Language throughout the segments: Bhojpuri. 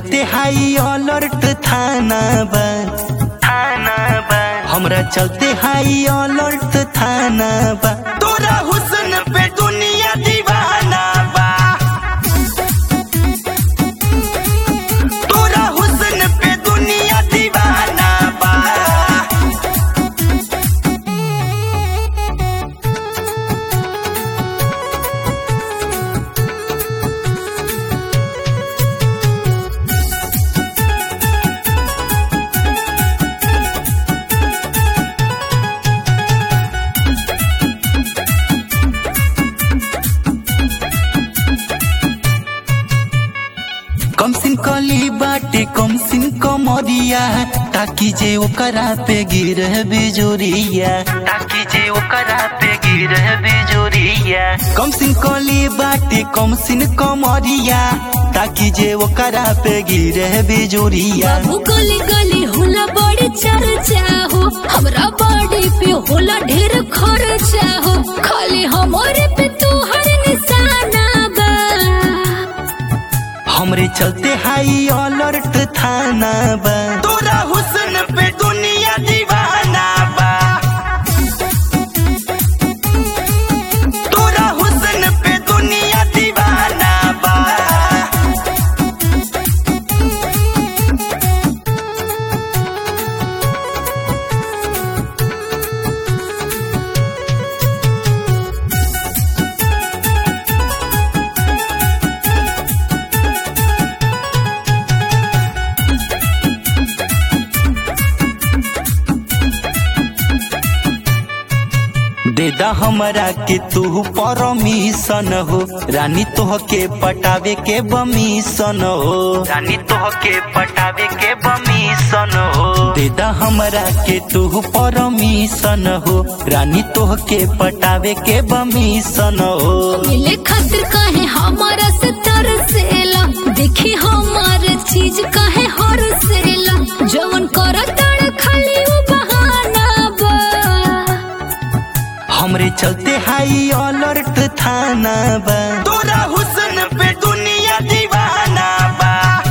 चलते हाई अलर्ट थाना बा थाना बा हमरा चलते हाई अलर्ट थाना बा तोरा हुस्न पे दुनिया दीवाना बा तोरा हुस्न पे दुनिया दीवाना बा कम सिन कली बाटे कम सिन कमरिया ताकि जे ओकरा पे गिर बिजोरिया ताकि जे ओकरा पे गिर बिजोरिया कम सिन कली बाटे कम सिन कमरिया ताकि जे ओकरा पे गिर बिजोरिया बाबू गली गली होला बड़ी चर्चा हो हमरा बॉडी पे होला ढेर खर्चा हो खाली हमारे पे तू हर निशाना बा हमरे चलते हाई अलर्ट थाना बा तोरा हुस्न पे दुनिया दीवाना बा तोरा हुस्न पे दुनिया दीवाना बा देदा हमरा के तू परमिशन हो रानी तोह के पटावे के बमिशन हो रानी तोह के पटावे के बमिशन हो देदा हमरा के तू परमिशन हो रानी तोह के पटावे के बमिशन हो मिले खातिर काहे हमारा से तरसेला देखी हमार चीज काहे हरसेला जवन करतड़ खाली वो बहाना बा हमरे चलते हाई अलर्ट थाना बा तोरा हुस्न पे दुनिया दीवाना बा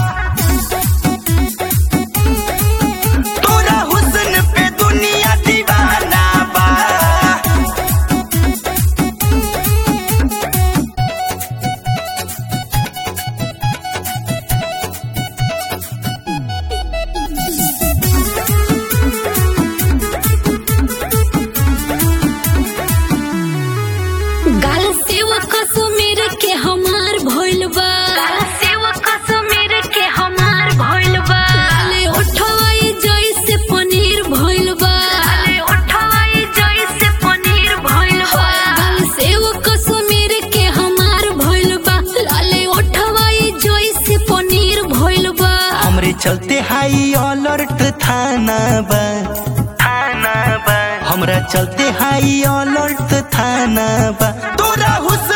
तोरा हुस्न पे दुनिया दीवाना बा गाल सेवा कश्मीर के हमार भइल बा गाल सेवा कश्मीर के हमार भइल बा गाले उठवाई जइसे पनीर भइल बा गाले उठवाई जइसे पनीर भइल बा गाल सेवा कश्मीर के हमार भइल बा लाले उठवाई जइसे पनीर भइल बा हमरे चलते हाई अलर्ट थाना बा थाना बा हमरा चलते हाई अलर्ट थाना बा तोरा हुस्न